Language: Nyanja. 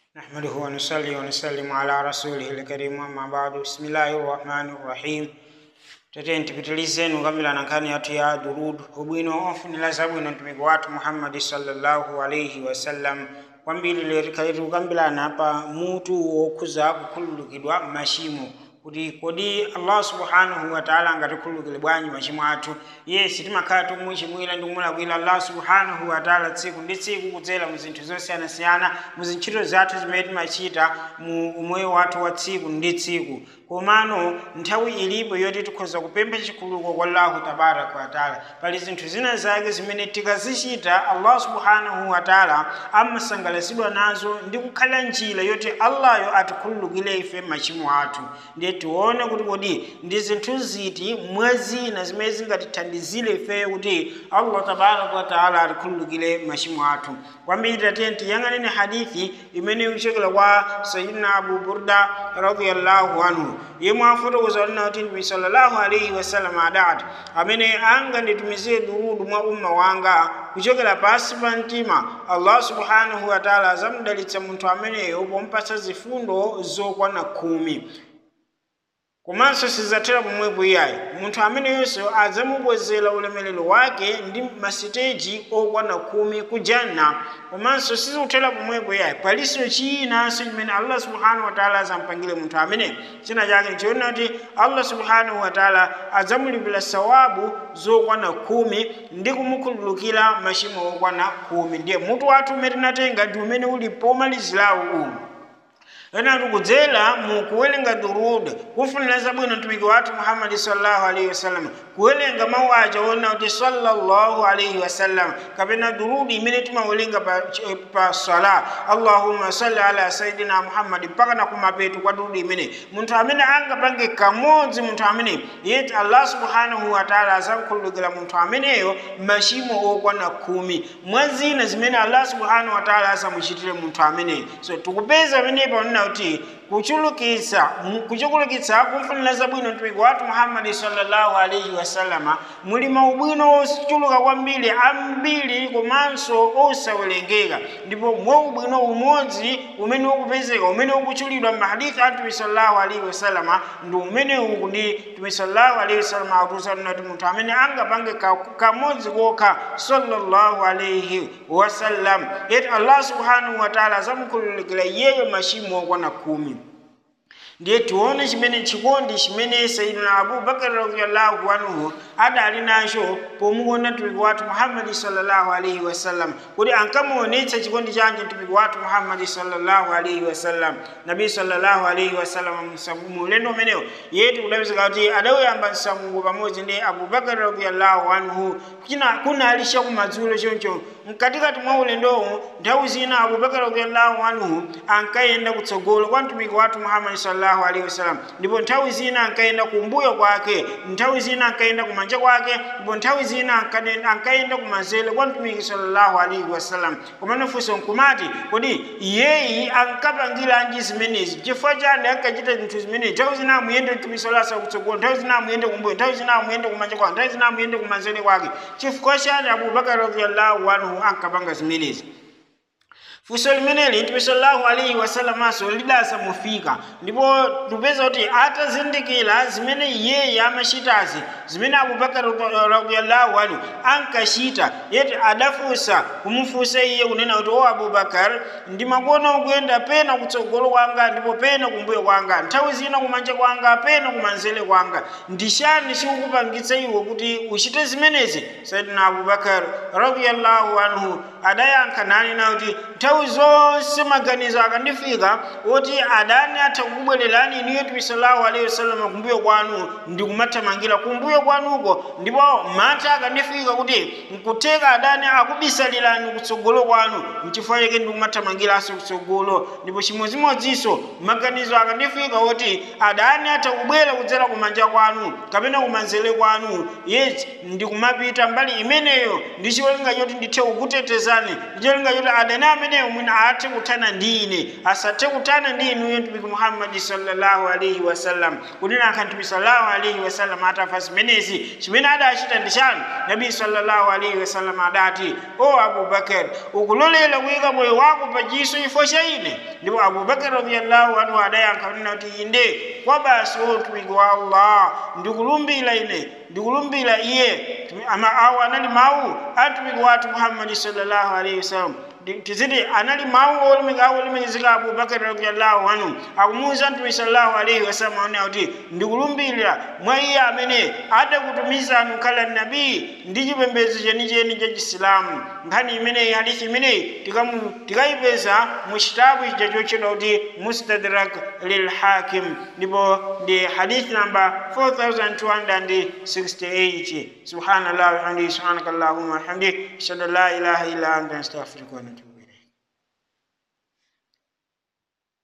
نحمده ونصلي ونسلم على رسوله الكريم أما بعد بسم الله الرحمن الرحيم tete tipitirizeni kukambirana nkhani yathu ya durudu ubwino ofunira zabwino mtumiki wathu muhammadi sallallahu alaihi wasallam kwambiri lero khaleti kukambirana pa mutu wokhuza kukhululukidwa machimo kuti kodi allah subhanahu wataala angatikhululukire bwanji machimo athu yesi timakhala tikumuchimwira ndi kumulakwira allah subhanahu wataala tsiku ndi tsiku kudzera mu zinthu zosiyanasiyana mu zintchito zathu zimene timachita mu umoyo wathu wa tsiku ndi tsiku komano nthawi ilipo yoti tikhoza kupempha chikhululuko kwa allahu tabaraka wataala pali zinthu zina zake zimene tikazichita allah subhanahu wataala amasangalatsidwa nazo ndi kukhala njira yoti allahyo atikhululukire ife machimo athu ndiye tione kuti kodi ndi zinthu ziti mwazina zimene zingatithandizire ifeyo kuti allah tabaraka wataala atikhululukire machimo athu kwambiri tatene tiyang'anene hadithi imene ikuchokera kwa sayidina abu burda radiyallahu anhu yemwe afotokoza lina kuti mtume sallallahu alaihi wasallam adati amene anganditumizire durudu mwa umma wanga kuchokera pasi pa mtima allah subhanahu wataala azamudalitsa munthu ameneyo pompatsa zifundo zokwana khumi komanso sizathera pomwepo iyayi munthu ameneyonso adzamubwezera ulemerero wake ndi masiteji okwana khumi ku janna komanso sizikuthera pomwepo iyayi palinso chinanso chimene allah subhanahu wataala azampangire munthu amene china chake nchiona kuti allah subhanahu wataala adzamulipira sawabu zokwana khumi ndi kumukhululukira machimo okwana khumi ndiye mutu wathu umene tinatenga ndi umene uli pomalizirawo umu ena tikudzera mu kuwerenga durud kufunira zabwino mtumiki wathu muhammadi sallallahu alaihi wasallam kuwerenga mawu aja ona kuti sallallahu alaihi wasallam kapena durudi imene timawerenga pa, pa sala allahumma salli ala sayidina muhammadi mpaka na kumapeto kwa durudi imene munthu amene angapange kamodzi munthu amene yeti allah subhanahu wataala azamkhululukira munthu ameneyo machimo okwana khumi mwa zina zimene allah subhanahu wataala azamuchitire munthu ameneyo so tikupeza pamenepa onena kuti kuchulukitsa kuchulukitsa kumfunira zabwino mtumiki wathu muhammadi sallallahu alaihi wasallama muli maubwino ochuluka kwambiri ambiri komanso osawerengeka ndipo mwa ubwino umodzi umene ukupezeka umene ukuchulidwa mahadithi a mtume sallallahu alaihi wasallama ndi umene uku ndi mtume sallallahu alaihi wasallama akutusanena kuti munthu amene angapange kamodzi kokha sallallahu alaihi wasallam yeti allah subhanahu wataala azamukhululukira iyeyo machimo okwana khumi ndiye tione chimene chikondi chimene sayidina abubakar radiallahu anhu adali nacho pomukonda mtumiki wathu muhammadi sallallahu alaihi wasallam kuti ankamuonetsa chikondi chanje mtumiki wathu muhammadi sallallahu alaihi wasallam nabi sallallahu alaihi wasallam mu ulendo umenewo yeti kudapezeka kuti adawuyamba msamuko pamodzi ndi abubakar radiallahu anhu kunali chakumadzulo choncho mkatikati mwa ulendowo nthawi zina abubakar radiallahu anhu ankayenda kutsogolo kwa mtumiki wathu muhammadi sallallahu sallallahu alaihi wasallam ndipo nthawi zina ankayenda kumbuyo kwake nthawi zina ankayenda kumanja kwake ndipo nthawi zina ankayenda kumanzere kwa mtumiki sallallahu alaihi wasallam komano funso nkumati kodi iyeyi ankapangiranji zimenezi chifukwa chani ankachita zinthu zimenezi nthawi zina amuyende mtumiki sallallahu alaihi kutsogolo nthawi zina amuyende kumbuyo nthawi zina amuyende kumanja kwake nthawi zina amuyende kumanzere kwake chifukwa chani abubakar radiyallahu anhu ankapanga zimenezi funso limeneli mtume sallallahu alaihi wasallamaso lidasamufika ndipo tupeza kuti atazindikira zimene iyeyi amachitazi zimene abubakar radiyallahu anhu ankachita yeti adafunsa kumufunsa iye kunena kuti o abubakar ndimakuona ukuyenda pena kutsogolo kwanga ndipo pena kumbuyo kwanga nthawi zina kumanja kwanga pena kumanzere kwanga ndishani chikukupangitsa iwe kuti uchite zimenezi sayidina abubakar radiyallahu anhu adayankha nani na kuti nthawi zonse maganizo akandifika oti adani atha kukubwererani iniyo mtume sallallahu alaihi wasallam kumbuyo kwanu ndikumathamangira kumbuyo kwanuko ndipo mantha akandifika kuti nkutheka adani akubisalirani kutsogolo kwanu mchifukwa chake ndikumathamangiranso kutsogolo ndipo chimodzimodzinso maganizo akandifika oti adani atha kubwera kudzera kumanja kwanu kapena kumanzere kwanu yes ndikumapita mbali imeneyo ndi cholinga choti ndithe kukutetezani ndi cholinga choti adani ameneyo mwina athe kuthana ndi ine asathe kuthana ndi inuyo mtumiki muhammadi sallallahu alaihi wasallam kunena ankha mtumiki sallallahu alaihi wasallam atafa zimenezi chimene adachita ndi chanu nabi sallallahu alaihi wasallam adati o abubakar ukulolela kuyika moyo wako pa chiso chifo cha ine ndipo abubakar radiallahu anhu adayankha kunena kuti inde kwa basi o mtumiki wa allah ndikulumbira ine ndikulumbira iye ama awo anali mawu a mtumiki wathu muhammadi sallallahu alaihi wasallam tizidi anali mawu olemeka olemekezeka abubakari radiallahu anhu akumuwuza mtume sallallahu alaihi wasallam aonera kuti ndikulumbirira mwa iye amene adakutumizani kukhala nabii ndi chipembedzo chenicheni cha chisilamu nkhani imeneyi hadithi imeneyi tikayipeza mu chitabu chija chotchedwa kuti mustadrak lilhakim ndipo ndi hadithi namba 4268 subhanallah wabihamdihi subhanakallahumma wabihamdik ashhadu an la ilaha illa anta astaghfiruka wa atubu